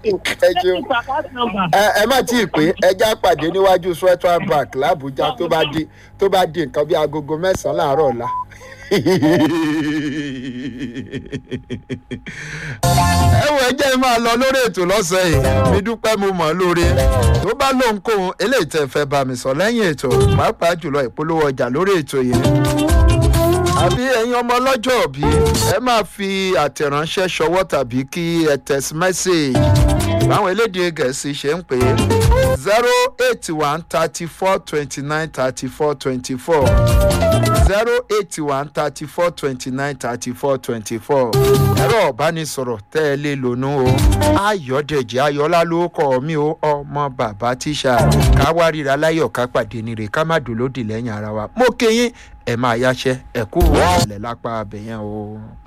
ẹ ṣeun ẹ ẹ má tí ì pé ẹjá pàdé níwájú sweater bank làbújá tó bá di tó bá di nǹkan bí agogo mẹ́sàn-án láàárọ̀ ọ̀la. ẹ wo ẹjẹ́ máa lọ lórí ètò lọ́sẹ̀ yìí mi dúpẹ́ mo mọ̀ ọ́ lóore tó bá lóhunkóhun eléyìí tẹ́ fẹ́ bá mi sọ lẹ́yìn ètò pàápàá jùlọ ìpolówó ọjà lórí ètò yìí àbí ẹ̀yin ọmọ ọlọ́jọ́ òbí ẹ máa fi àtẹ̀ránṣẹ́ ṣọwọ́ tàbí kí ẹ text message báwọn elédè gẹ̀ẹ́sì ṣe ń pè é zero eight one thirty four twenty nine thirty four twenty four zero eight one thirty four twenty nine thirty four twenty four ẹ̀rọ ọ̀bánisọ̀rọ̀ tẹ́ ẹ lè lónú o ayọ̀dẹ̀jẹ̀ ayọ̀lá ló kọ́ mi ó ọmọ bàbá tíṣà ká wá ríra láyọ̀ ká pàdé nírè ká má dùn lódì lẹ́yìn ara wa mo kéyìn ẹ̀ máa yáṣẹ́ ẹ̀kú ìwọ̀n ìlẹ̀ lápá abẹ̀yẹn o.